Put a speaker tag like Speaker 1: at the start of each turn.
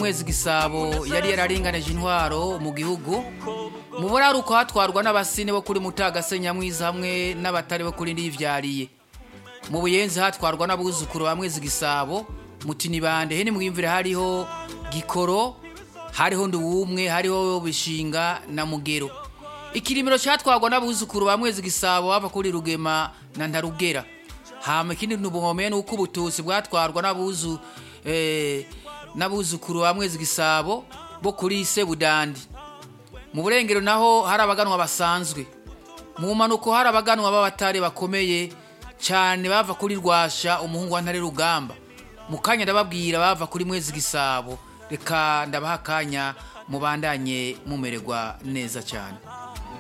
Speaker 1: mwezi gisabo yari yararinganije intwaro mu gihugu mu buraruko hatwarwa n'abasine bo kuri mutagase nyamwiza hamwe n'abatari bo kuri ndivyariye mu buyenzi hatwarwa n'abuzukuru ba mwezi gisabo mutinibande hene mwimvire hariho gikoro hariho nduwumwe hariho bishinga na mugero ikirimiro cyatwarwa n'abuzukuru ba mwezi gisabo bava kuri rugema na ntarugera hama ikindi ntubuhomeye nuko ubututsi bwatwarwa n'abuzu eh, n'abuzukuru ba mwezi gisabo bo kuri sebudandi mu burengero naho hari abaganwa basanzwe mu mpanuko hari abaganwa b'abatari bakomeye cyane bava kuri rwasha umuhungu wa ntare rugamba mu kanya ndababwira bava kuri mwezi gisabo reka ndabaha akanya mubandanye mumererwa neza cyane